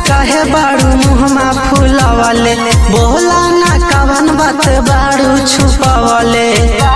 काहे बाड़ू मुहमा फुलावले बोला ना कवन बात बाड़ू छुपावले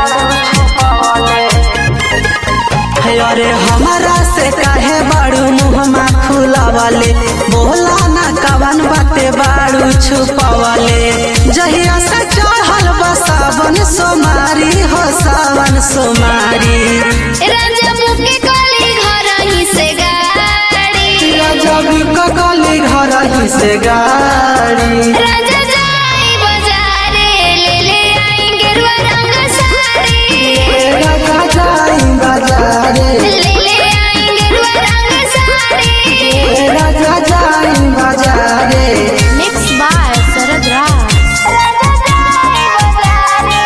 हे अरे हमारा से काहे बाड़ू मुहमा फुलावले बोला ना कवन बात बाड़ू छुपावले जहिया से चढ़ल बा सावन सोमारी हो सावन सोमारी राजा मुके कली घर ही से गाड़ी जब ककली घर ही से गाड़ी राजा जाई बाजारे ले ले आई गेरुआ रंग साड़ी राजा जाई बाजारे ले ले आई गेरुआ रंग साड़ी राजा जाई बाजारे मिक्स बाय शरद राज राजा जाई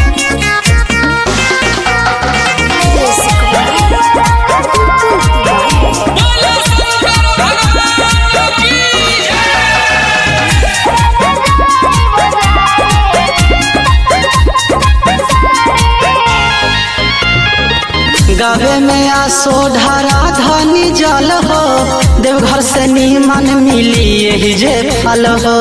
बाजारे गावे में आसो ढारा धनी जल हो देवघर से नीमन मिली यही जे फल हो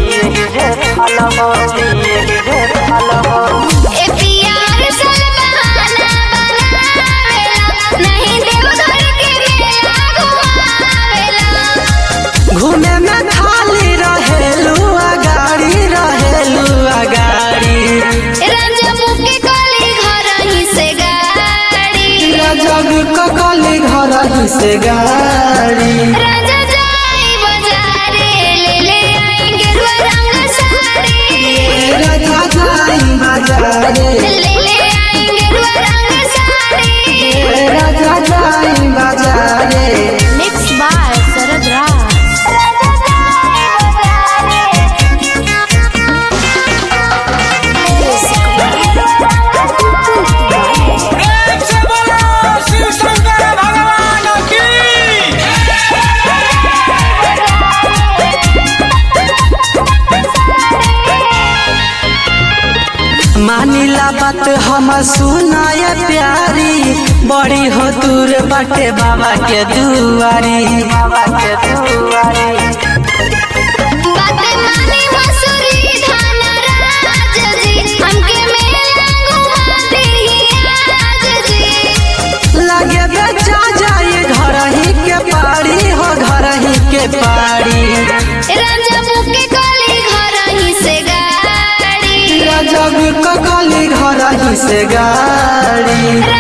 ए प्यार सल बहाना बनावेला नहीं देवघर के मेला घुमावेला घूमे में खाली रहेलू गाड़ी रहेलू गाड़ी राजा मुके कली घर ही से गाड़ी जग ककली घर ही से गाड़ी राजा जाई बाजारे ले ले आई गेरुआ रंग साड़ी राजा जाई बाजारे ले ले आई गेरुआ रंग साड़ी राजा जाई बाजारे मिक्स बाय शरद राज राजा जाई बाजारे प्रेम से बोलो शिव शंकर भगवान की मानिला बात हम सुनाय प्यारी बड़ी हो दूर बाटे बाबा के दुआरी बाबा के दुआरी बाते मानी मसूरी धान राज जी हमके मेला घुमा देही आज जी लगे बेचा जाए घर ही के पारी हो घर ही के पारी राजा मुके कली घर ही से गाड़ी जब ककली घर ही से गाड़ी